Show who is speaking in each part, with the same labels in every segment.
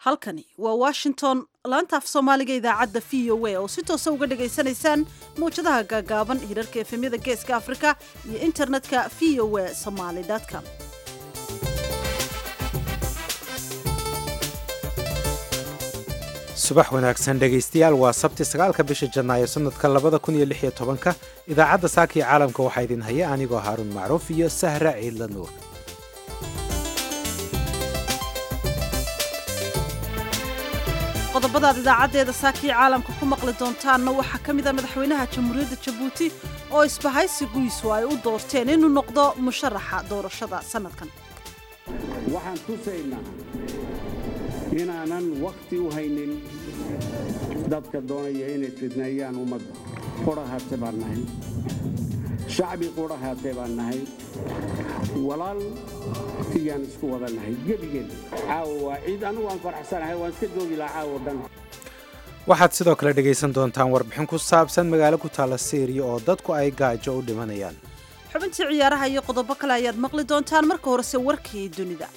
Speaker 1: halkani waa washington laanta af soomaaliga idaacadda v o a oo si toosa uga dhagaysanaysaan mawjadaha gaagaaban hirarka efemyada geeska afrika iyo internetka v o a somaly com
Speaker 2: subax wanaagsan dhegaystayaal waa sabti sagaalka bisha janaayo sanadka labada kun iyo lix iyo tobanka idaacadda saaka iyo caalamka waxaa idin haya anigoo haaruun macruuf iyo sahra ciidla nuur
Speaker 1: qodobadaad idaacaddeeda saakii caalamka ku maqli doontaanna waxaa ka mid ah madaxweynaha jamhuuriyadda jabuuti oo isbahaysigiisu ay u doorteen inuu noqdo musharaxa doorashada sanadkan
Speaker 3: waxaan tusaynaa inaanan wakhti u haynin dadka doonaya inay fidneeyaan ummadda qudhahaate baan nahay shacbi qudhahaate baan nahay walaal iyaan isku wada nahay gebigeen caawa waa ciid anugu aan faraxsanahay waan iska joogi lahaa caawo dhan
Speaker 2: waxaad sidoo kale dhegaysan doontaan warbixin ku saabsan magaalo ku taalla syriya oo dadku ay gaajo u dhimanayaan
Speaker 1: xubintii ciyaaraha iyo qodobo kale ayaad maqli doontaan marka horese warkii dunida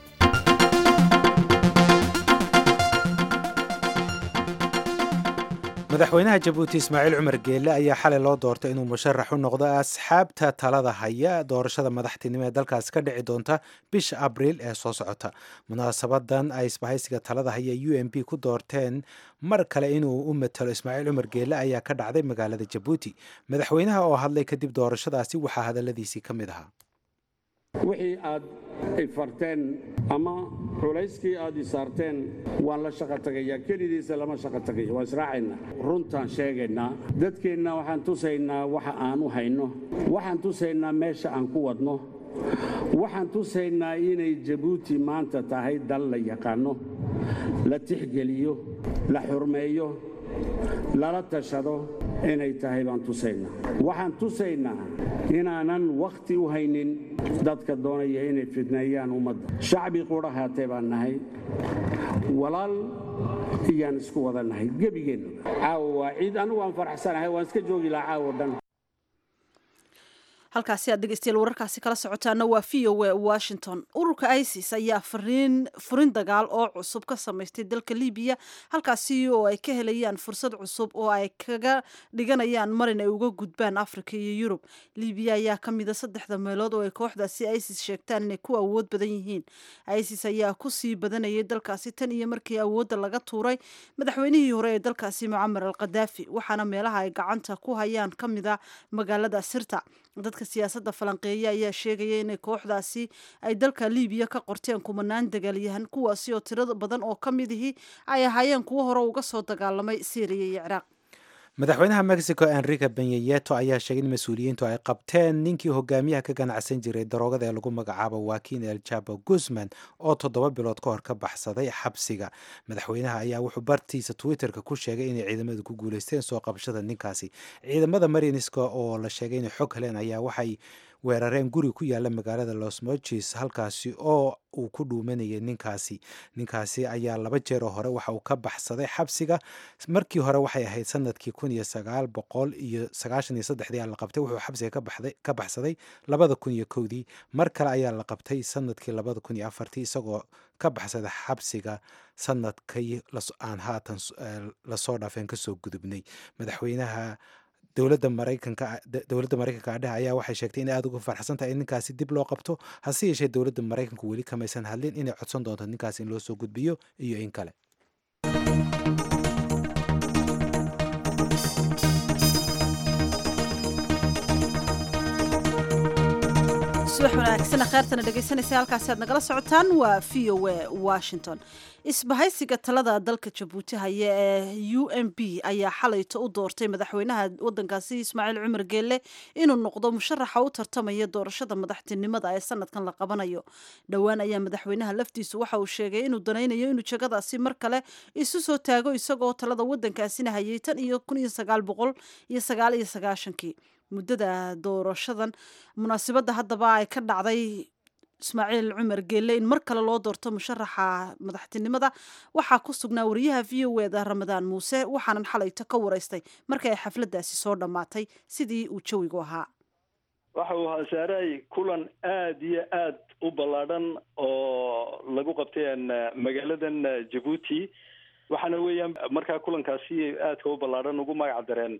Speaker 2: madaxweynaha jabuuti ismaaciil cumar geelle ayaa xalay loo doortay inuu musharax u noqdo asxaabta talada haya doorashada madaxtinimo ee dalkaasi ka dhici doonta bisha abriil ee soo socota munaasabadan ay isbahaysiga talada haya u m b ku doorteen mar kale inuu u matalo ismaaciil cumar geelle ayaa ka dhacday magaalada jabuuti madaxweynaha oo hadlay kadib doorashadaasi waxaa hadaladiisii ka mid ahaa
Speaker 3: wixii aad ifarteen ama culayskii aad isaarteen waan la shaqo tagayaa kelidiisa lama shaqo tagayo waa israacaynaa runtaan sheegaynaa dadkeenna waxaan tusaynaa waxa aan u hayno waxaan tusaynaa meesha aan ku wadno waxaan tusaynaa inay jabuuti maanta tahay dal la yaqaanno la tixgeliyo la xurmeeyo lala tashado inay tahay baan tusaynaa waxaan tusaynaa inaanan wakhti u haynin dadka doonaya inay fidneeyaan ummadda shacbi qudhahaate baan nahay walaal iyaan isku wada nahay gebigeen caawo waa ciid anugu aan faraxsanahay waan iska joogi lahaa caawo dhan
Speaker 1: halkaasi aad dhegeystayaal wararkaasi kala socotaana waa v o a washington ururka isis ayaa fariin furin dagaal oo cusub ka samaystay dalka libiya halkaasi oo ay ka helayaan fursad cusub oo ay kaga dhiganayaan marin ay uga gudbaan africa iyo yurub libiya ayaa ka mida saddexda meelood oo ay kooxdaasi isis sheegtaan inay ku awood badan yihiin isis ayaa kusii badanayay dalkaasi tan iyo markii awoodda laga tuuray madaxweynihii hore ee dalkaasi mucamar al khadaafi waxaana meelaha ay gacanta ku hayaan ka mida magaalada sirta dadka siyaasadda falanqeeya ayaa sheegaya inay kooxdaasi ay dalka libiya ka qorteen kumanaan dagaalyahan kuwaasi oo tirada badan oo ka midihii ay ahaayeen kuwo hore uga soo dagaalamay syriya iyo ciraaq
Speaker 2: madaxweynaha mexico enrique benyeyeto ayaa sheegay in mas-uuliyiintu ay qabteen ninkii hogaamiyaha ka ganacsan jiray daroogada ee lagu magacaabo wakin el jabo guzman oo toddoba bilood ka hor ka baxsaday xabsiga madaxweynaha ayaa wuxuu bartiisa twitterka ku sheegay inay ciidamadu ku guuleysteen soo qabashada ninkaasi ciidamada mariniska oo la sheegay inay xog heleen ayaa waxay weerareen guri ku yaala magaalada los moges halkaasi oo uu ku dhuumanayay ninkaasi ninkaasi ayaa laba jeeroo hore waxa uu ka baxsaday xabsiga markii hore waxay ahayd sanadkii kun iyo sagaal boqol iyo sagaashan iyo saddexdii la qabtay wuxuu xabsiga ka baxsaday labada kun iyo kowdii mar kale ayaa la qabtay sanadkii labada kun iyo afartii isagoo ka baxsada xabsiga sanadkii aan haatan lasoo dhaafeen kasoo gudubnay madaxweynaha dowladda maraykanka dowladda maraykanka adheha ayaa waxay sheegtay inay aada uga farxsan tahay in ninkaasi dib loo qabto hase yeeshee dowladda maraykanku weli kamaysan hadlin inay codsan doonto ninkaasi in loo soo gudbiyo iyo in kale
Speaker 1: subax wanaagsan kheyrtana dhegeysanaysa halkaasi aad nagala socotaan waa v o a washington isbahaysiga talada dalka jabuuti haya ee u m b ayaa xalayto u doortay madaxweynaha wadankaasi ismaaciil cumar geelle inuu noqdo musharaxa u tartamaya doorashada madaxtinimada ee sanadkan la qabanayo dhowaan ayaa madaxweynaha laftiisu waxa uu sheegay inuu danaynayo inuu jagadaasi mar kale isu soo taago isagoo talada wadankaasina hayay tan iyo kun iyo sagaal boqol iyo sagaal iyo sagaashankii muddada doorashadan munaasibadda haddaba ay ka dhacday ismaaciil cumar geelle in mar kale loo doorto musharaxa madaxtinimada waxaa ku sugnaa wariyaha v o eda ramadaan muuse waxaanan xalayto ka wareystay markii ay xafladdaasi soo dhammaatay sidii uu jawigu ahaa
Speaker 4: waxa uu ahaa saaray kulan aad iyo aad u ballaadhan oo lagu qabtay magaaladan jabuuti waxaana weeyaan markaa kulankaasi aadka u ballaadhan ugu magac dareen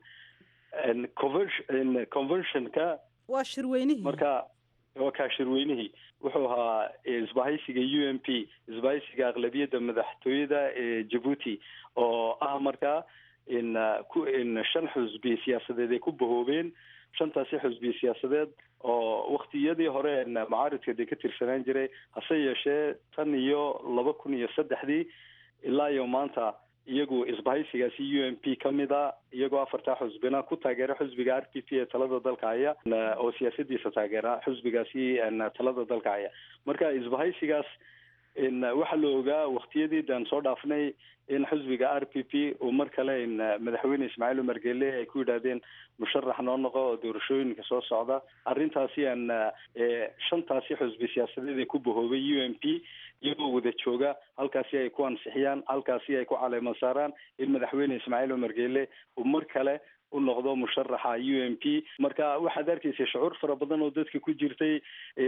Speaker 4: convention conventionka
Speaker 1: waa shirweynihii
Speaker 4: marka waa kaa shirweynihii wuxuu ahaa isbahaysiga u m p isbahaysiga aqlabiyadda madaxtooyada ee jabuuti oo ah markaa in ku in shan xusbi siyaasadeed ay ku bahoobeen shantaasi xusbi siyaasadeed oo waktiyadii hore macaaridka dee ka tirsanaan jiray hase yeeshee tan iyo laba kun iyo saddexdii ilaa iyo maanta iyagu isbahaysigaasi u m p ka mid a iyagoo afartaa xusbina ku taageera xusbiga r p p ee talada dalka haya oo siyaasadiisa taageera xusbigaasi talada dalka haya marka isbahaysigaas waxaa la ogaa waktiyadii daan soo dhaafnay in xusbiga r p p uu mar kale in madaxweyne ismaaciil umar gele ay ku yidhaahdeen musharax noo noqo oo doorashooyinka soo socda arrintaasi aan shantaasi xusbi siyaasadeed ee ku bahoobay u m p iyagoo wada jooga halkaasi ay ku ansixiyaan halkaasi ay ku caleema saaraan in madaxweyne ismaaciil umar gele uu mar kale u noqdo musharaxa u m p marka waxaad arkaysa shucuur fara badan oo dadka ku jirtay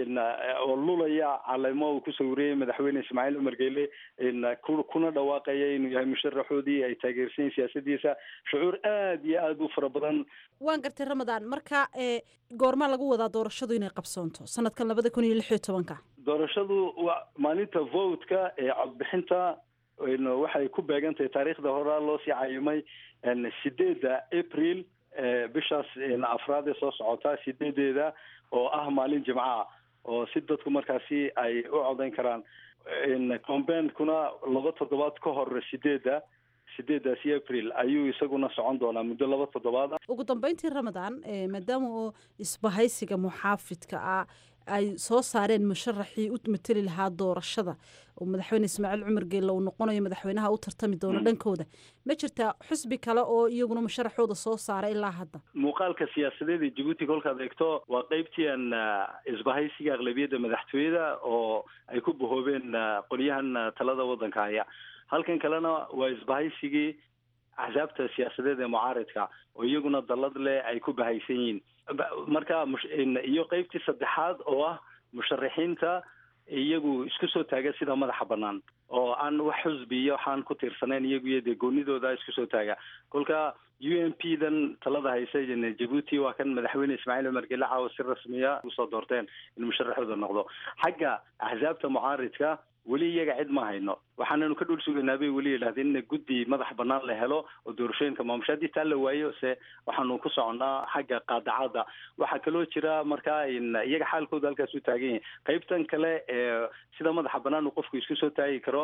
Speaker 4: oo lulaya caleemo uu ku sawirayay madaxweyne ismaaciil umar gele kuna dhawaaqaya inuu yahay musharaxoodii ay taageersayin siyaasadiisa shucuur aad iyo aad u fara badan
Speaker 1: waan gartay ramadaan marka goormaa lagu wadaa doorashadu inay qabsoonto sanadkan labada kun iyo lix iyo tobanka
Speaker 4: doorashadu waa maalinta votka ee codbixinta waxay ku beegan tahay taariikhda horaa loo sii cayimay sideedda april bishaas afraad ee soo socota sideedeeda oo ah maalin jimcaha oo si dadku markaasi ay u codayn karaan combentkuna laba toddobaad ka hor sideedda sideedaasi april ayuu isaguna socon doonaa muddo laba toddobaad ah
Speaker 1: ugu dambeyntii ramadaan maadaama oo isbahaysiga muxaafidka ah ay soo saareen musharaxii u mateli lahaa doorashada oo madaxweyne ismaaciil cumar geelle uu noqonayo madaxweynaha u tartami doono dhankooda ma jirtaa xusbi kale oo iyaguna musharaxooda soo saaray ilaa hadda
Speaker 4: muuqaalka siyaasadeed ee jabuuti kolkaad eegto waa qeybtii aan isbahaysiga aqlabiyadda madaxtooyada oo ay ku bahoobeen qolyahan talada waddanka haya halkan kalena waa isbahaysigii axsaabta siyaasadeed ee mucaaridka oo iyaguna dallad leh ay ku bahaysan yihiin marka iyo qeybtii saddexaad oo ah musharaxiinta iyagu isku soo taaga sida madaxa banaan oo aan wax xusbi iyo waxaan ku tiirsanayn iyagu iyo dee goonidooda isku soo taaga kolka u m p dan talada haysa jabuuti waa kan madaxweyne ismaaciil umar gele caawa si rasmiya usoo doorteen in musharaxooda noqdo xagga axsaabta mucaaridka weli iyaga cid ma hayno waxaananu ka dhul sugaynaa bay weli yidhahdeen in guddi madax banaan la helo oo doorashooyinka maamusha haddii taa la waayo se waxaanu ku soconnaa xagga qaadacadda waxaa kaloo jira markaa iyaga xaalkooda halkaas u taagan yahay qaybtan kale ee sida madaxa banaan uu qofku isku soo taagi karo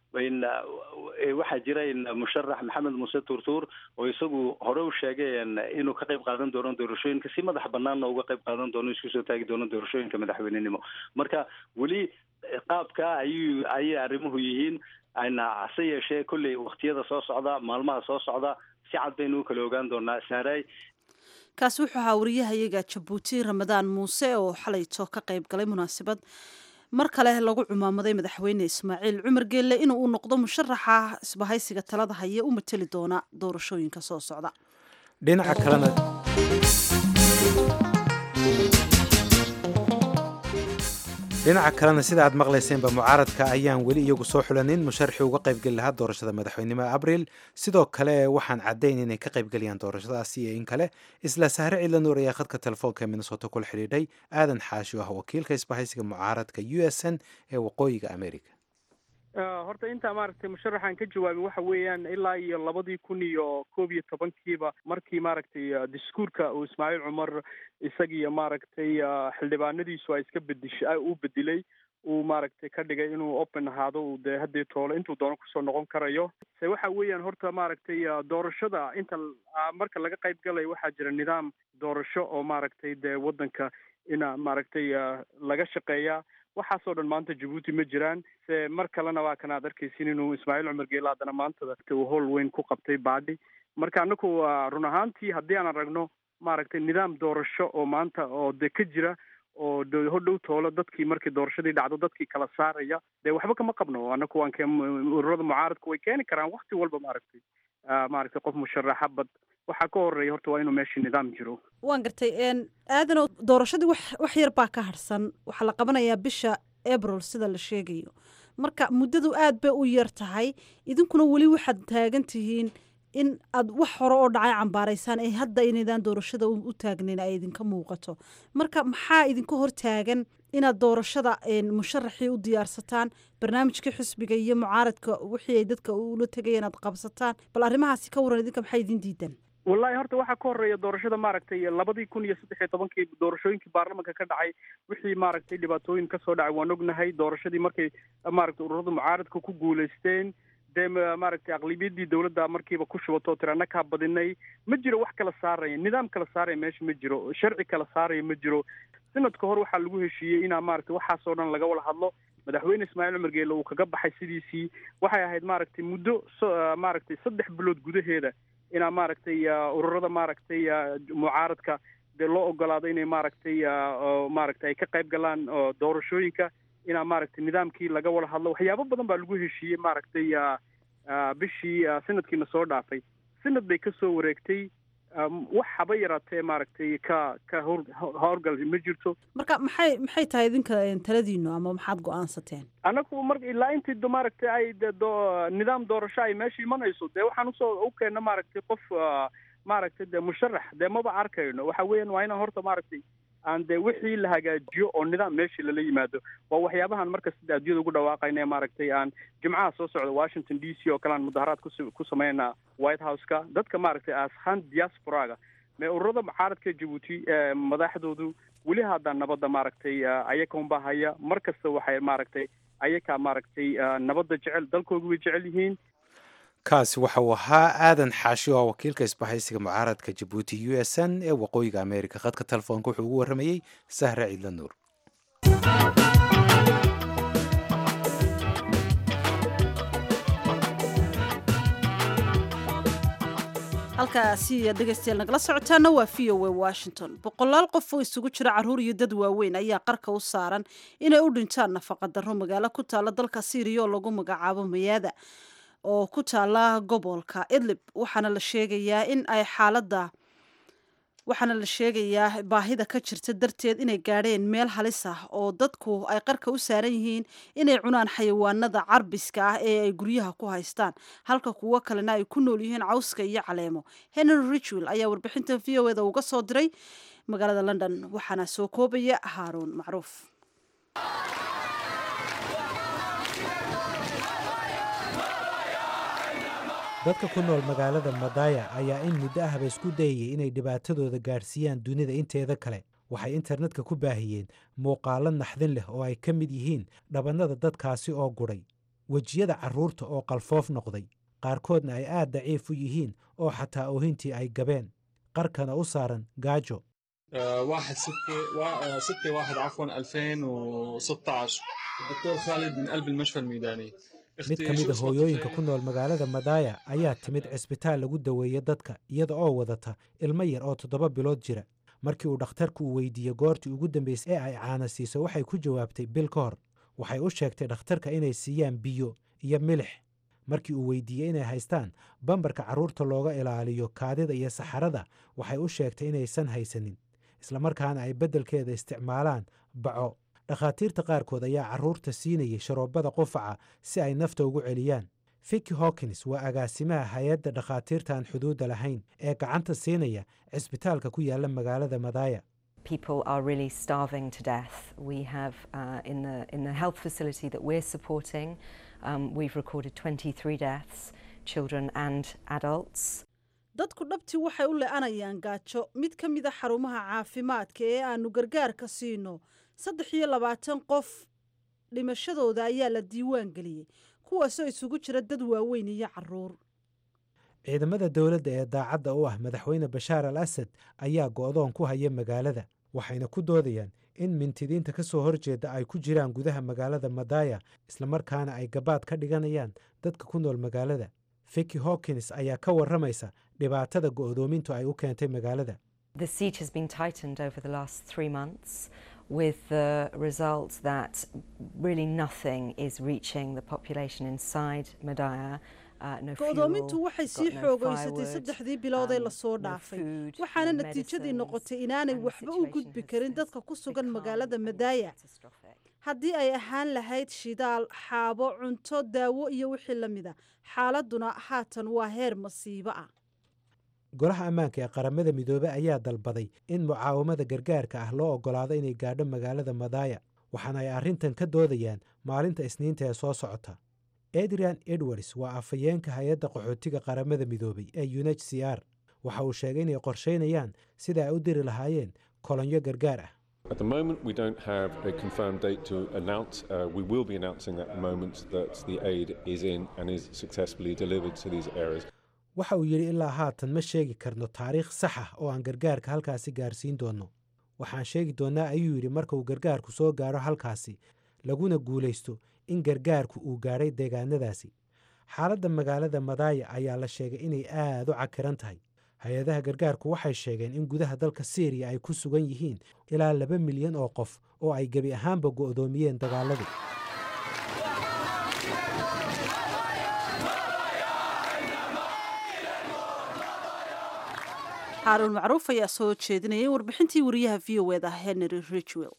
Speaker 4: waxaa jira musharax maxamed muuse tuurtuur oo isagu hore u sheegay inuu ka qayb qaadan doono doorashooyinka si madax banaanna uga qayb qaadan doono isku soo taagi doono doorashooyinka madaxweynenimo marka weli qaabka ayuu ayay arrimuhu yihiin hase yeeshee kolley waktiyada soo socda maalmaha soo socda si cad baynu u kala ogaan doonaa saaray
Speaker 1: kaasi wuxuu ahaa wariyahayaga jabuuti ramadaan muuse oo xalayto ka qayb galay munaasabad mar kale lagu cumaamaday madaxweyne ismaaciil cumar geelle inuu u noqdo musharaxa isbahaysiga talada haya u mateli doona doorashooyinka soo socda
Speaker 2: dhinaca kalena dhinaca kalena sida aad maqlayseenba mucaaradka ayaan weli iyagu soo xulanin musharaxii uga qaybgeli lahaa doorashada madaxweynimo abriil sidoo kale waxaan caddayn inay ka qaybgelayaan doorashadaasi iyo in kale isla sahre ciidlanuur ayaa khadka telefoonka minnesota kula xidhiidhay aadan xaashi ah wakiilka isbahaysiga mucaaradka u s n ee waqooyiga america
Speaker 5: horta intaa maaragtay musharaxan ka jawaabin waxa weeyaan ilaa iyo labadii kun iyo koob iyo tobankiiba markii maaragtay diskuurka uu ismaaciil cumar isagiyo maaragtay xildhibaanadiisu ay iska bedish uu bedilay uu maaragtay ka dhigay inuu open ahaado uu dee haddii toole intuu doono kusoo noqon karayo se waxa weeyaan horta maaragtay doorashada inta marka laga qayb galayo waxaa jira nidaam doorasho oo maaragtay dee waddanka ina maaragtay laga shaqeeyaa waxaasoo dhan maanta jabuuti ma jiraan se mar kalena waa kan aad arkaysin inuu ismaaciil cumar geela haddana maantada uu howl weyn ku qabtay baadhi marka anaku run ahaantii haddii aan aragno maaragtay nidaam doorasho oo maanta oo de ka jira oo hodhow toolo dadkii markii doorashadii dhacdo dadkii kala saaraya dee waxba kama qabno anaku waan ke ururada mucaaradku way keeni karaan wakti walba maaragtay maaragtay qof musharaxa bad waxaa ka horeeya horta waa inuu meesha nidaam jiro
Speaker 1: waan gartay aadano doorashadii wax wax yar baa ka harsan waxaa la qabanayaa bisha abril sida la sheegayo marka muddadu aad bay u yar tahay idinkuna weli waxaad taagan tihiin in aad wax hore oo dhacay cambaaraysaan ee hadda inaydaan doorashada u taagnayn ay idinka muuqato marka maxaa idinka hor taagan inaad doorashada musharaxii u diyaarsataan barnaamijkii xisbiga iyo mucaaradka wixii ay dadka ula tegayeen aad qabsataan bal arrimahaasi ka waran idinka maxaa idin diidan
Speaker 5: wallahi horta waxaa ka horeeya doorashada maaragtay labadii kun iyo saddex iyo tobankii doorashooyinkii baarlamanka ka dhacay wixii maaragtay dhibaatooyin kasoo dhacay waan ognahay doorashadii markay maaragtay ururada mucaaradka ku guulaysteen dee maaragtay aqlibiyadii dawladda markiiba ku shubatoo tiri annakaa badinay ma jiro wax kala saaraya nidaam kala saaraya meesha ma jiro sharci kala saaraya ma jiro sanadka hor waxaa lagu heshiiyey inaa maaragtay waxaasoo dhan laga wada hadlo madaxweyne ismaaciil cumar geele uu kaga baxay sidiisii waxay ahayd maaragtay muddo maaragtay saddex bilood gudaheeda inaa maaragtay ururada maaragtay mucaaradka dee loo ogolaado inay maaragtay maaragtay ay ka qayb galaan doorashooyinka inaa maaragtay nidaamkii laga wada hadlo waxyaabo badan baa lagu heshiiyey maaragtay bishii sanadkiina soo dhaafay sanad bay kasoo wareegtay wax haba yaraatee maaragtay ka ka hor howrgal ma jirto
Speaker 1: marka maxay maxay tahay idinka taladiinu ama maxaad go-aansateen
Speaker 5: anagu mar ilaa intii maaragtay ay do nidaam doorasho ay meesha imanayso dee waxaan usoo u keena maaragtay qof maaragtay dee musharax dee maba arkayno waxa weeyaan waa inaan horta maaragtay aan dee wixii la hagaajiyo oo nidaam meeshii lala yimaado waa waxyaabahan markasta addunyada ugu dhawaaqayna ee maaragtay aan jimcaha soo socda washington d c oo kale aan mudaharaad kus ku sameynaa white house-ka dadka maaragtay ashaan diasporaga mee ururada mucaaradka jabuuti madaxdoodu weli hadda nabadda maaragtay ayaka unbaa haya mar kasta waxay maaragtay ayakaa maaragtay nabadda jecel dalkoodu way jecel yihiin
Speaker 2: kaasi waxa uu ahaa aadan xaashi oo wakiilka isbahaysiga mucaaradka jabuuti u s n ee waqooyiga amerika khadka telefoonka wuxuu ugu warramayey sahre ciidla nuur
Speaker 1: halkaasi iyo dhegaystayaal nagala socotaana waa v o a washington boqolaal qof oo isugu jira carruur iyo dad waaweyn ayaa qarka u saaran inay u dhintaan nafaqa darro magaalo ku taalla dalka syriya oo lagu magacaabo mayaada oo ku taala gobolka idlib waxaana la sheegayaa in ay xaaladda waxaana la sheegayaa baahida ka jirta darteed inay gaadheen meel halis ah oo dadku ay qarka u saaran yihiin inay cunaan xayawaanada carbiska ah ee ay guryaha ku haystaan halka kuwo kalena ay ku nool yihiin cawska iyo caleemo henry richwell ayaa warbixintan v o eda uga soo diray magaalada london waxaana soo koobaya haaruun macruuf
Speaker 2: dadka ku nool magaalada madaya ayaa in muddo ahba isku dayayay inay dhibaatadooda gaadhsiiyaan dunida inteeda kale waxay internetka ku baahiyeen muuqaallo naxdin leh oo ay ka mid yihiin dhabannada dadkaasi oo gudhay wejiyada carruurta oo qalfoof noqday qaarkoodna ay aad daciif u yihiin oo xataa oohintii ay gabeen qarkana u saaran gaajo
Speaker 6: واحد ستة وا... ستة واحد عفوا 2016 الدكتور خالد من قلب المشفى الميداني
Speaker 2: mid ka mid a hooyooyinka ku nool magaalada madaya ayaa timid cisbitaal lagu daweeya dadka iyada oo wadata ilmo yar oo toddoba bilood jira markii uu dhakhtarku uu weydiiyey goortii ugu dambaysay ee ay caana siiso waxay ku jawaabtay bil ka hor waxay u sheegtay dhakhtarka inay siiyaan biyo iyo milix markii uu weydiiyey inay haystaan bambarka carruurta looga ilaaliyo kaadida iyo saxarada waxay u sheegtay inaysan haysanin islamarkaana ay beddelkeeda isticmaalaan baco dhakhaatiirta qaarkood ayaa carruurta siinayay sharoobada qufaca si ay nafta ugu celiyaan fiki hawkins waa agaasimaha hay-adda dhakhaatiirta aan xuduudda lahayn ee gacanta siinaya cisbitaalka ku yaala magaalada madaya
Speaker 7: people are really starving to death. We have uh, in the in the health facility that we're supporting, um, we've recorded 23 deaths, children and adults.
Speaker 1: dadku dhabtii waxay u le-anayaan gaajo mid ka mid a xarumaha caafimaadka ee aanu gargaarka siino saddex iyo labaatan qof dhimashadooda ayaa la diiwaan geliyey kuwaasoo isugu jira dad waaweyn iyo caruur
Speaker 2: ciidamada dowladda ee daacadda u ah madaxweyne bashaar al asad ayaa go'doon ku haya magaalada waxayna ku doodayaan in mintidiinta ka soo horjeeda ay ku jiraan gudaha magaalada madaya islamarkaana ay gabaad ka dhiganayaan dadka ku nool magaalada fiki hawkins ayaa ka warramaysa dhibaatada go'doomintu ay u keentay magaalada
Speaker 7: The siege has been tightened over the last three months, with the result that really nothing is reaching the population inside Madaya.
Speaker 1: go-doomintu waxay sii xoogaysatay saddexdii bilood ee lasoo dhaafay waxaana natiijadii noqotay inaanay waxba u gudbi karin dadka ku sugan magaalada madaaya haddii ay ahaan lahayd shidaal xaabo cunto daawo iyo wixii la mida xaaladuna haatan waa heer masiibo ah
Speaker 2: golaha ammaanka ee qaramada midoobey ayaa dalbaday in mucaawamada gargaarka ah loo oggolaado inay gaadho magaalada madaaya waxaana ay arrintan ka doodayaan maalinta isniinta ee soo socota adrian edwards waa afhayeenka hay-adda qaxootiga qaramada midoobey ee unh c r waxa uu sheegay inay qorshaynayaan sida ay u diri lahaayeen kolonyo gargaar ah
Speaker 8: At the moment, we don't have a confirmed date to announce. Uh, we will be announcing at the moment that the aid is in and is successfully delivered to these areas.
Speaker 2: waxa uu yidhi ilaa haatan ma sheegi karno taariikh sax ah oo aan gargaarka halkaasi gaarsiin doonno waxaan sheegi doonnaa ayuu yidhi marka uu gargaarku soo gaaro halkaasi laguna guulaysto in gargaarku uu gaadhay deegaanadaasi xaaladda magaalada madaaya ayaa la sheegay inay aad u cakiran tahay hay-adaha gargaarku waxay sheegeen in gudaha dalka syriya ay ku sugan yihiin ilaa laba milyan oo qof oo ay gebi ahaanba go'doomiyeen dagaaladii
Speaker 1: xaaruun macruuf ayaa soo jeedinayay warbixintii wariyaha v o eda henry ridgwell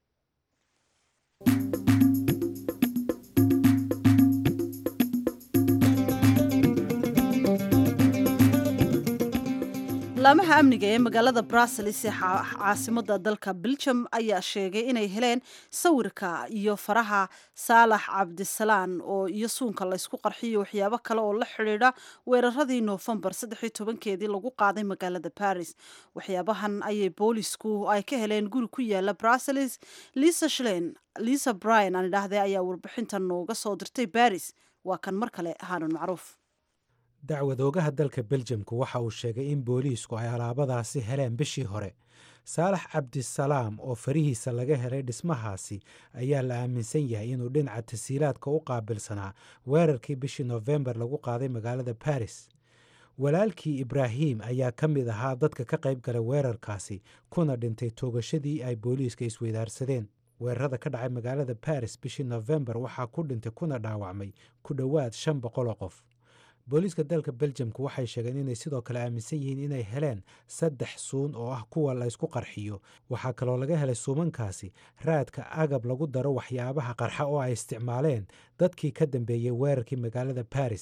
Speaker 1: laamaha amniga ee magaalada brussels ee caasimada dalka belgium ayaa sheegay inay heleen sawirka iyo faraha saalax cabdisalaan oo iyo suunka laysku qarxiyo waxyaabo kale oo la xidhiidha weeraradii noofembar saddexiyo tobankeedii lagu qaaday magaalada baris waxyaabahan ayay boolisku ay ka heleen guri ku yaala brussels lisa shlen lisa bryan aan idhaahday ayaa warbixintan nooga soo dirtay baris waa kan mar kale haanun macruuf
Speaker 2: dacwadoogaha dalka beljamku waxa uu sheegay in booliisku ay alaabadaasi heleen bishii hore saalax cabdisalaam oo farihiisa laga helay dhismahaasi ayaa la aaminsan yahay inuu dhinaca tasiilaadka u qaabilsanaa weerarkii bishii nofembar lagu qaaday magaalada baris walaalkii ibraahim ayaa ka mid ahaa dadka ka qayb galay weerarkaasi kuna dhintay toogashadii ay booliiska isweydaarsadeen weerarada ka dhacay magaalada baris bishii nofembar waxaa ku dhintay kuna dhaawacmay ku dhowaad shan boqoloo qof booliiska dalka beljamku waxay sheegeen inay sidoo kale aaminsan yihiin inay heleen saddex suun oo ah kuwa laysku qarxiyo waxaa kaloo laga helay suumankaasi raadka agab lagu daro waxyaabaha qarxa oo ay isticmaaleen dadkii ka dambeeyey weerarkii magaalada baris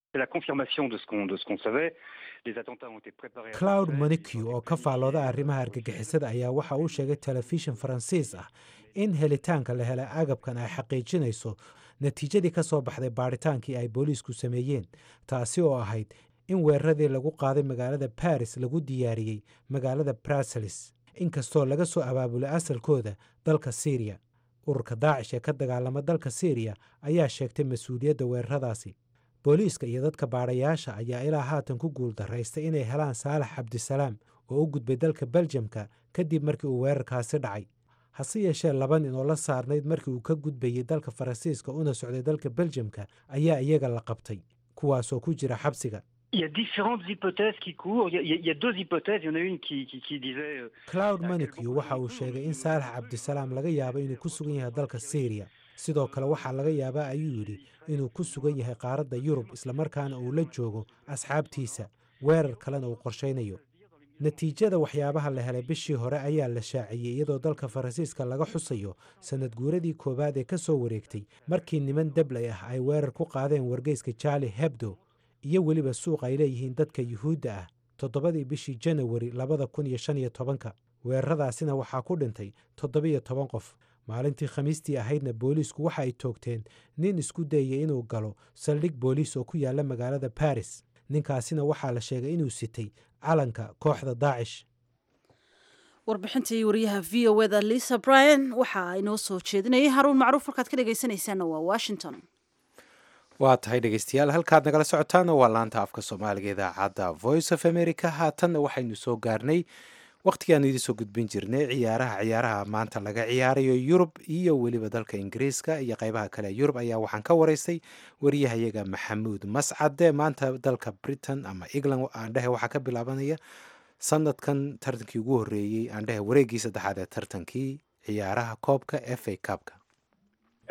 Speaker 2: cloud monicu oo ka faallooda arrimaha argagixisada ayaa waxa uu sheegay telefishin faransiis ah in helitaanka la helay agabkan ay xaqiijinayso natiijadii ka soo baxday baadhitaankii ay booliisku sameeyeen taasi oo ahayd in weeraradii lagu qaaday magaalada baris lagu diyaariyey magaalada bruseles inkastoo laga soo abaabulay asalkooda dalka syriya ururka daacish ee ka dagaalama dalka syriya ayaa sheegtay mas-uuliyadda weeraradaasi booliiska iyo dadka baadhayaasha ayaa ilaa haatan ku guul daraystay inay helaan saalax cabdisalaam oo u gudbay dalka beljamka kadib markii uu weerarkaasi dhacay hase yeeshee laba nin oo la saarnayd markii uu ka gudbayey dalka faransiiska una socday dalka beljamka ayaa iyaga la qabtay kuwaasoo ku jira xabsiga cloud manicu waxa uu sheegay in saalax cabdisalaam laga yaabo inuu ku sugan yahay dalka syriya sidoo kale waxaa laga yaabaa ayuu yidhi inuu ku sugan yahay qaaradda yurub islamarkaana uu la joogo asxaabtiisa weerar kalena uu qorshaynayo natiijada waxyaabaha la helay bishii hore ayaa la shaaciyey iyadoo dalka faransiiska laga xusayo sanad guuradii koowaad ee ka soo wareegtay markii niman dablay ah ay weerar ku qaadeen wargeyska jaali hebdo iyo weliba suuq ay leeyihiin dadka yuhuudda ah toddobadii bishii janawari labada kun iyo shan iyo tobanka weeraradaasina waxaa ku dhintay toddobiyo toban qof maalintii khamiistii ahaydna booliisku waxa ay toogteen nin isku dayay inuu galo saldhig booliis oo ku yaala magaalada baris ninkaasina waxaa la sheegay inuu sitay calanka kooxda daacish
Speaker 1: warbixintii wariyaha v o eda lisa bryan waxa inoo soo jeedinayay haruun macruuf halkaad ka dhegaysanaysaana waa washington
Speaker 2: waa tahay dhegeystayaal halkaad nagala socotaana waa laanta afka soomaaliga idaacadda voice of america haatanna waxaynu soo gaarnay wakhtigaanu idiin soo gudbin jirnay ciyaaraha ciyaaraha maanta laga ciyaarayo yurub iyo weliba dalka ingiriiska iyo qeybaha kale yurub ayaa waxaan ka waraystay wariyahayaga maxamuud mascade maanta dalka britain ama england aandhehe waxaa ka bilaabanaya sanadkan tartankii ugu horeeyey aandhehe wareegii saddexaad ee tartankii ciyaaraha koobka f a cupka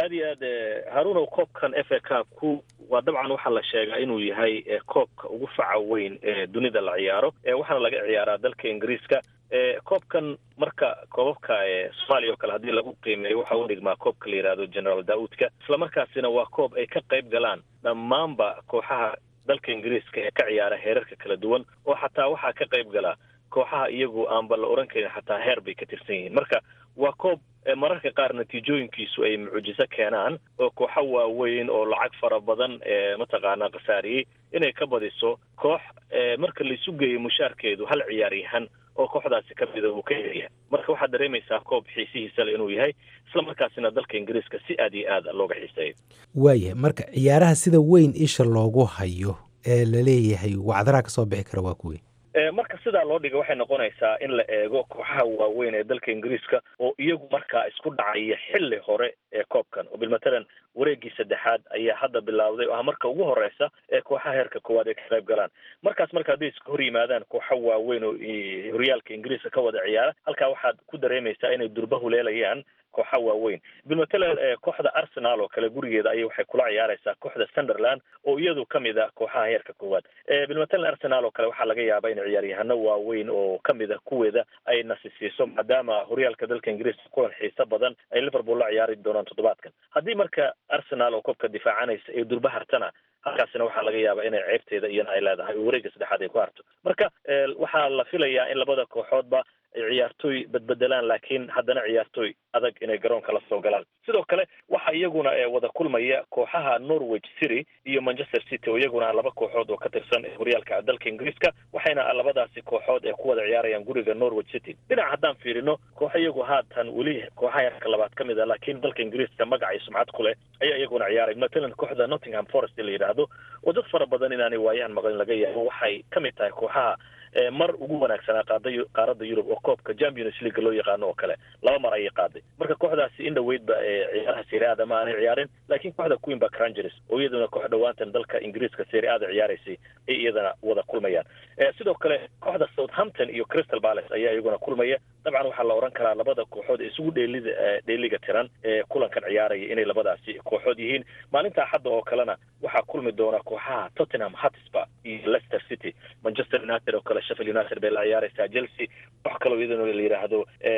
Speaker 9: aad iyo aad haruunow koobkan f a cupku waa dabcan waxaa la sheegaa inuu yahay koobka ugu faca weyn ee dunida la ciyaaro waxaana laga ciyaaraa dalka ingiriiska koobkan marka koobabka soomaaliya oo kale haddii lagu qiimeeyo waxa u dhigmaa koobka la yidhahdo generaal daa'uudka islamarkaasina waa koob ay ka qayb galaan dhammaanba kooxaha dalka ingiriiska ee ka ciyaara heerarka kala duwan oo xataa waxaa ka qayb gala kooxaha iyagu aanba la oran karin xataa heer bay ka tirsan yihiin marka waa koob mararka qaar natiijooyinkiisu ay mucjiso keenaan oo kooxo waaweyn oo lacag fara badan mataqaanaa khasaariyey inay ka badiso koox marka laisu geeyo mushaarkeedu hal ciyaaryahan oo kooxdaasi ka mida uu ka helaya marka waxaad dareemaysaa koob xiisihiisa le inuu yahay isla markaasina dalka ingiriiska si aad iyo aad looga xiiseeyo
Speaker 2: waayahay marka ciyaaraha sida weyn isha loogu hayo ee laleeyahay wacdaraha ka soo bixi kara waa kuwey
Speaker 9: marka sidaa loo dhiga waxay noqonaysaa in la eego kooxaha waaweyn ee dalka ingiriiska oo iyagu markaa isku dhacaya xilli hore ee koobkan oo bilmatalan wareegii saddexaad ayaa hadda bilowday oo ah marka ugu horeysa ee kooxaha heerka koowaad ay ka qayb galaan markaas marka hadday iska hor yimaadaan kooxo waaweyn oo horyaalka ingiriiska ka wada ciyaara halkaa waxaad ku dareemaysaa inay durba huleelayaan kooxa waaweyn bilmatalan kooxda arsenal oo kale gurigeeda ayay waxay kula ciyaareysaa kooxda sunderland oo iyadu kamid a kooxaha heerka koowaad bilmatalan arsenal oo kale waxaa laga yaabaa in ciyaaryahano waaweyn oo kamid a kuweeda ay nasisiiso maadaama horyaalka dalka ingiriiska kulan xiiso badan ay liverpool la ciyaari doonaan toddobaadkan haddii marka arsenal oo koobka difaacanaysa ee durba hartana halkaasina waxaa laga yaabaa inay ceebteeda iyana ay leedahay oo wareegga saddexaad ay ku harto marka waxaa la filayaa in labada kooxoodba ay ciyaartooy badbedelaan laakiin haddana ciyaartooy adag inay garoonka la soo galaan sidoo kale waxaa iyaguna wada kulmaya kooxaha norwich city iyo manchester city oo iyaguna laba kooxood oo ka tirsan horyaalka dalka ingiriiska waxayna labadaasi kooxood ee ku wada ciyaarayaan guriga norwich city dhinac haddaan fiirino kooxo iyagu haatan weli kooxaha heerka labaad ka mid a laakiin dalka ingiriiska magac iyo sumcad ku leh ayaa iyaguna ciyaaray matalan kooxda nottingham forest la yidhaahdo oo dad fara badan inaanay waayahan maqlin laga yaabo waxay ka mid tahay kooxaha mar ugu wanaagsanaa qaada qaaradda yurub oo koobka champions league loo yaqaano oo kale laba mar ayay qaaday marka kooxdaasi in dhaweydba ciyaaraha serie ada ma aanay ciyaarin laakiin kooxda queenba crangers oo iyaduna koox dhawaantan dalka ingiriiska serie ada ciyaaraysay ay iyadana wada kulmayaan sidoo kale kooxda southampton iyo crystal palace ayaa iyaguna kulmaya dabcan waxaa la oran karaa labada kooxood ee isugu dheelida dheeliga tiran ee kulankan ciyaaraya inay labadaasi kooxood yihiin maalinta axadda oo kalena waxaa kulmi doona kooxaha tottenham hotspur iyo leicester city manchester united oo kale sheffield united bay la ciyaaraysaa chelsea koox kaloo iyadana la yidhaahdo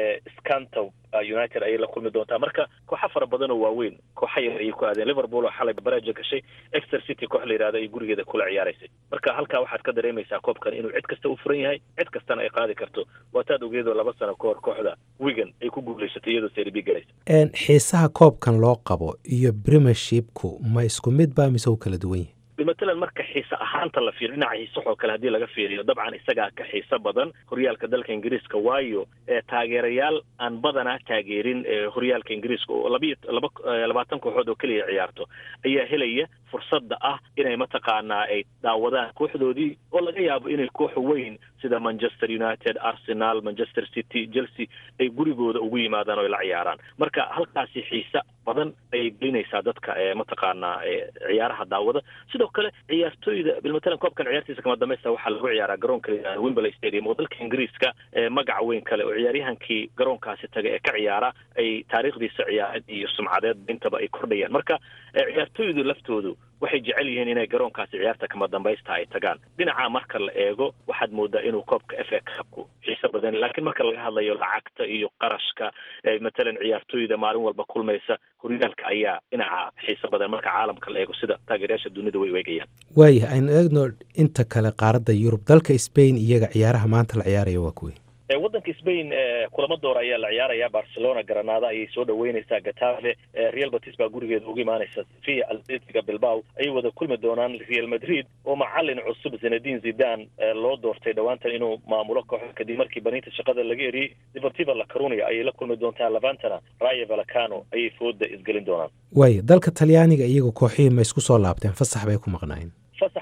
Speaker 9: scanto united ayay la kulmi doontaa marka kooxa fara badan oo waaweyn kooxa yar ayay ku aadeen liverpool oo xalay baraja gashay exter city koox la yidhahdo ay gurigeeda kula ciyaaraysay marka halkaa waxaad ka dareemaysaa koobkan inuu cid kasta u furan yahay cid kastana ay qaadi karto waataad ogeedoo laba sano ka hor kooxda wigan ay ku guulaysatay iyadoo serbi galaysa
Speaker 2: xiisaha koobkan loo qabo iyo premiershipku ma isku mid ba mise u kala duwan yahay
Speaker 9: matalan marka xiise ahaanta la fiiriyo dhinaca xiisaxoo kale haddii laga fiiriyo dabcan isagaa ka xiiso badan horyaalka dalka ingiriiska waayo taageerayaal aan badanaa taageerin horyaalka ingiriiska oo labiyo laba labaatan kooxood oo keliya ciyaarto ayaa helaya fursadda ah inay mataqaanaa ay daawadaan kooxdoodii oo laga yaabo inay koox weyn sida manchester united arsenal manchester city chelsea ay gurigooda ugu yimaadaan oo la ciyaaraan marka halkaasi xiise badan ayay gelinaysaa dadka mataqaanaa ciyaaraha daawada sidoo kale ciyaartooyda bilmatalan koobkan ciyaartiisa kama dambaysta waxaa lagu ciyaaraa garoonka la wimberley stadium oo dalka ingiriiska magac weyn kale oo ciyaaryahankii garoonkaasi taga ee ka ciyaara ay taariikhdiisa ciyaareed iyo sumcadeed intaba ay kordhayaan marka ciyaartooydu laftoodu waxay jecel yihiin inay garoonkaasi ciyaarta kama dambaysta ay tagaan dhinaca marka la eego waxaad moodaa inuu koobka f a cupku xiiso badan laakiin marka laga hadlayo lacagta iyo qarashka matalan ciyaartooyda maalin walba kulmaysa horyaalka ayaa dhinaca xiiso badan marka caalamka la eego sida taageerayaasha dunida way weegayaan
Speaker 2: waaya aynu eegno inta kale qaaradda yurub dalka spain iyaga ciyaaraha maanta la ciyaaraya waa kuwey
Speaker 9: waddanka spain kulamo door ayaa la ciyaaraya barcelona granada ayay soo dhaweyneysaa gatafe real batis baa gurigeeda uga imaaneysa sofia atletiga bilbao ayay wada kulmi doonaan real madrid oo macalin cusub zinadin zidan loo doortay dhowaantan inuu maamulo kooxda kadib markii baniinta shaqada laga eriyey deportiva la carunia ayay la kulmi doontaa lavantana raya valacano ayay fooda isgelin doonaan
Speaker 2: waaya dalka talyaaniga iyaga kooxihii ma isku soo laabteen fasax bay ku maqnaayeen
Speaker 9: fasax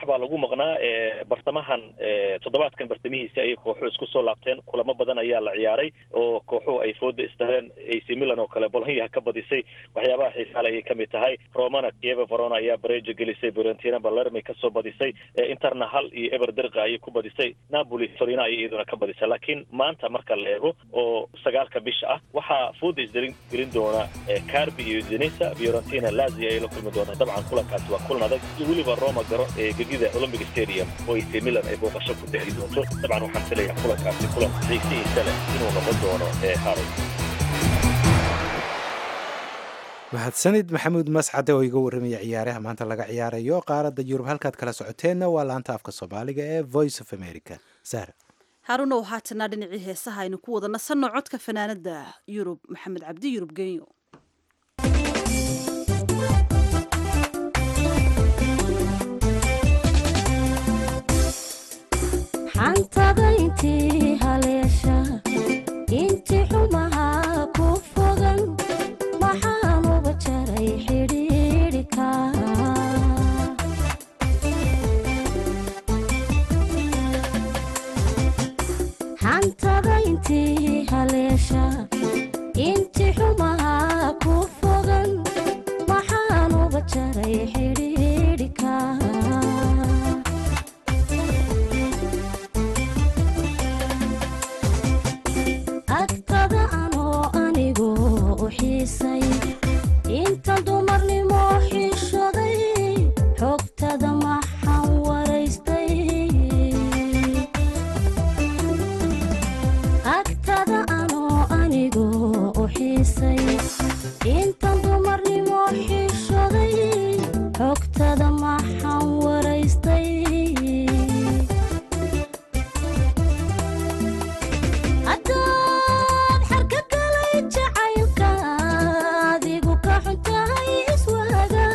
Speaker 9: fasax baa lagu maqnaa bartamahan toddobaadkan bartamihiisi ayay kooxuhu isku soo laabteen kulamo badan ayaa la ciyaaray oo kooxuhu ay fooda isdareen ac milan oo kale bolonya ka badisay waxyaabaha xiisaale ayay kamid tahay romana kieva verona ayaa barejo gelisay fiorentina balermay kasoo badisay interna hal iyo eber derqa ayay ku badisay napoli torina ayay iyaduna ka badisay laakiin maanta marka la eego oo sagaalka bisha ah waxaa fooda isdarin gelin doona carbi iyo zenisa fiorentina lazio ayay la kulmi doonaa dabcan kulankaasi waa kulan adag iyo weliba roma garo ee gegida olympic stadium oo ac milan ay booqasho ku dahi doonto dabcan waxaan filayaa kulankaasi kulan xiisihiisa leh inuu noqon doono haray
Speaker 2: mahadsanid maxamuud mascade oo iga warramaya ciyaaraha maanta laga ciyaarayo qaaradda yurub halkaad kala socoteenna waa laanta afka soomaaliga ee voice of america sara
Speaker 1: haarunow haatanaa dhinacii heesaha aynu ku wada nasanno codka fanaanada yurub maxamed cabdi yurub genyo
Speaker 10: xantada intii haleesha inti xumaha ku fogan maxaanuba jaray xidhiidhika xantada intii haleesha inti xumaha ku fogan maxaanuba jaray xidhiidhika agtada anoo anigu u xiisay inta dumarnimo xishoday xogtada maxaan waraystay agtada anoo anigu u xiisay inta dumarnimo xishoday xogtada maxaan waraystay haddaad xarka galay jacaylka adigu ka xuntahay iswaaga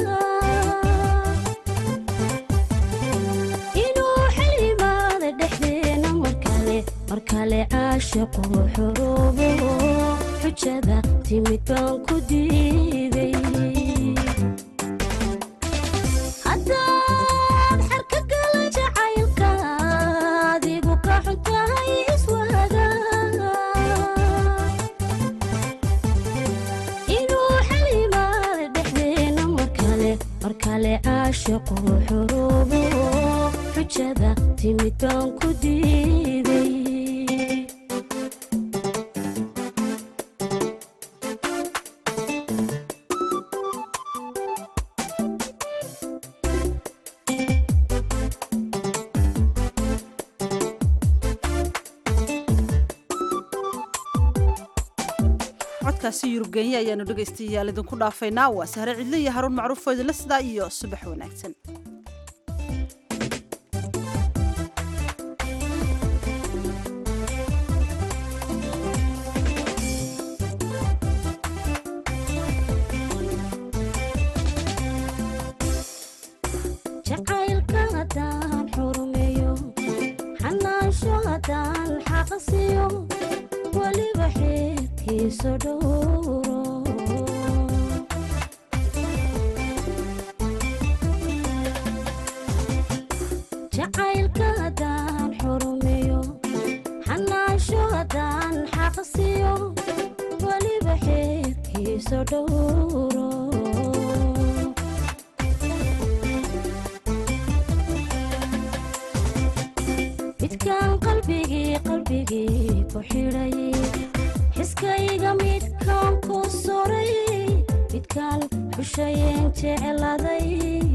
Speaker 10: inuu xilimaada dhexdeena markale markale caashaqu xoroobo xujada timid baan ku diiday haddaad xarka galay jacaylka adigu ka xuntahay iswaaga inuu xalimaada dhexdeena markale markale caashaqu xoroobo xujada timid baan ku diiday
Speaker 1: codkaasi yurub genya ayaanu dhegaystayaal idinku dhaafaynaa waa sahre cidle iyo haruun macruuf oo idinla sidaa iyo subax wanaagsan
Speaker 10: jacaylka haddaan xurumeeyo xanaansho haddaan xaqasiyo weliba xeerkiiso dhowro jacaylka haddaan xurumeeyo xanaansho haddaan xaqasiyo weliba xeerkiiso dhowro midkaan qalbigii qalbigii ku xidhay xiskayga midkaan ku soray midkaan xushayeen jecladay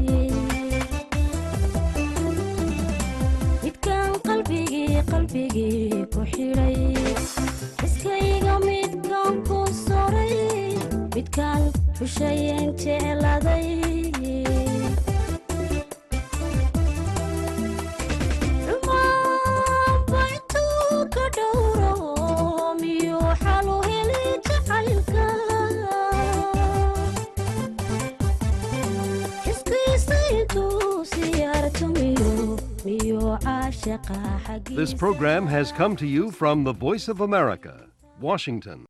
Speaker 10: midkaan qalbigii qalbigii ku xidhay xiskayga midkaan ku soray midkaan xushayeen jecladay
Speaker 11: This program has come to you from the Voice of America, Washington.